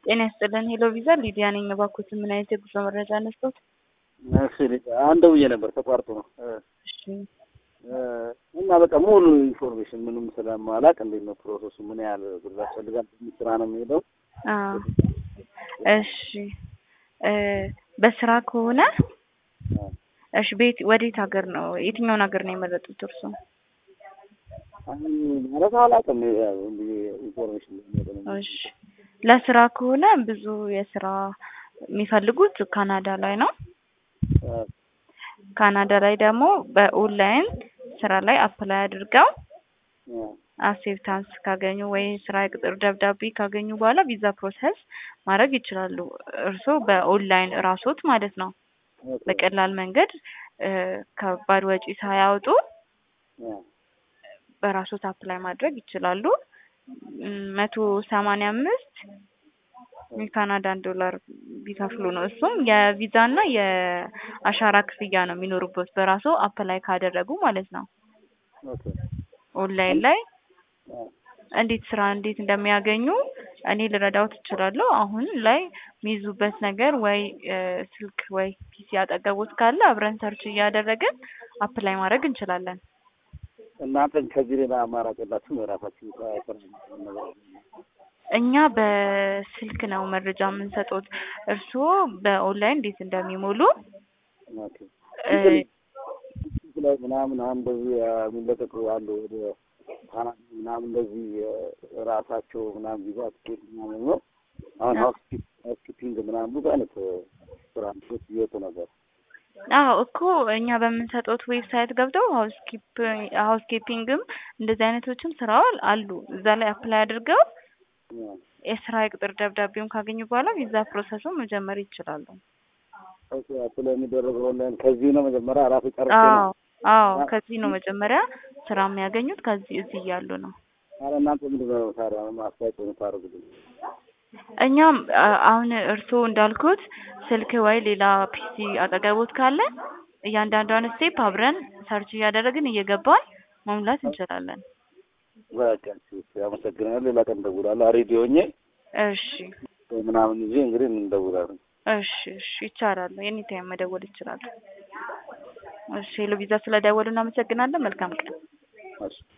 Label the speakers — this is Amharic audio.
Speaker 1: ጤና ይስጥልን። ሄሎ ቪዛ ሊዲያ ነኝ። እባክዎትን ምን አይነት የጉዞ መረጃ ነስቶት?
Speaker 2: እሺ አንድ ደውዬ ነበር ተቋርጦ ነው
Speaker 1: እሺ
Speaker 2: እና በቃ ሙሉ ኢንፎርሜሽን ምንም ስለማላቅ እንዴት ነው ፕሮሰሱ? ምን ያህል ብር ያስፈልጋል? ስራ ነው የሚሄደው?
Speaker 1: አዎ እሺ እ በስራ ከሆነ እሺ ቤት ወዴት ሀገር ነው የትኛውን ሀገር ነው የመረጡት እርሶ?
Speaker 2: አሁን ማለት አላውቅም። ያው እንግዲህ ኢንፎርሜሽን ለሚሄደው ነው።
Speaker 1: እሺ ለስራ ከሆነ ብዙ የስራ የሚፈልጉት ካናዳ ላይ ነው። ካናዳ ላይ ደግሞ በኦንላይን ስራ ላይ አፕላይ አድርገው አክሴፕታንስ ካገኙ ወይ ስራ የቅጥር ደብዳቤ ካገኙ በኋላ ቪዛ ፕሮሰስ ማድረግ ይችላሉ። እርስዎ በኦንላይን እራሶት ማለት ነው በቀላል መንገድ እ ከባድ ወጪ ሳያወጡ በራሶት አፕላይ ማድረግ ይችላሉ። መቶ ሰማንያ አምስት የካናዳን ዶላር ቢከፍሉ ነው። እሱም የቪዛ እና የአሻራ ክፍያ ነው የሚኖሩበት በራሶ አፕላይ ካደረጉ ማለት ነው። ኦንላይን ላይ እንዴት ስራ እንዴት እንደሚያገኙ እኔ ልረዳዎት እችላለሁ። አሁን ላይ የሚይዙበት ነገር ወይ ስልክ ወይ ፒሲ አጠገቦት ካለ አብረን ሰርች እያደረግን አፕላይ ማድረግ እንችላለን።
Speaker 2: እናንተ ከዚህ ሌላ አማራጭ የላችሁም? የራሳችሁ ስራ ነገር
Speaker 1: እኛ በስልክ ነው መረጃ የምንሰጡት። እርስዎ በኦንላይን እንዴት እንደሚሞሉ
Speaker 2: ኦኬ
Speaker 1: እ
Speaker 2: ላይ ምናምን አሁን እንደዚህ የሚለቀቁ አሉ ወደ ካናዳ ምናምን እንደዚህ ራሳቸው ምናምን ቪዛ ትኬት ምናምን ነው። አሁን ሀውስ ኪፒንግ ምናምን ብዙ አይነት ስራ ምቶች እየወጡ ነበር።
Speaker 1: አዎ እኮ እኛ በምንሰጡት ዌብሳይት ገብተው ሀውስ ኪፒንግም እንደዚህ አይነቶችም ስራ አሉ። እዛ ላይ አፕላይ አድርገው የስራ የቅጥር ደብዳቤውን ካገኙ በኋላ ቪዛ ፕሮሰሱን መጀመር ይችላሉ።
Speaker 2: ኦኬ አፕላይ የሚደረገው ኦንላይን ከዚህ ነው መጀመሪያ ራሱ ጨርሼ
Speaker 1: አዎ
Speaker 2: ነው።
Speaker 1: አዎ ከዚህ ነው መጀመሪያ ስራ የሚያገኙት ከዚህ እዚህ እያሉ ነው።
Speaker 2: ኧረ እናንተ ምንድን ነው ታዲያ ማስታወቂያ የምታደርጉልኝ?
Speaker 1: እኛም አ- አሁን እርስዎ እንዳልኩት ስልክ ወይ ሌላ ፒሲ አጠገቦት ካለ እያንዳንዷን ስቴፕ አብረን ሰርች እያደረግን እየገባን መሙላት እንችላለን።
Speaker 2: በቃ እሺ፣ አመሰግናለሁ። ሌላ ቀን እደውላለሁ። ሬዲዮ ሆኜ
Speaker 1: እሺ
Speaker 2: ምናምን ይዤ እንግዲህ እንደውላለን።
Speaker 1: እሺ እሺ ይቻላል። ኤኒ ታይም መደወል ይችላሉ። እሺ ሄሎ ቪዛ ስለደወሉ እናመሰግናለን። መልካም ቀን።
Speaker 2: እሺ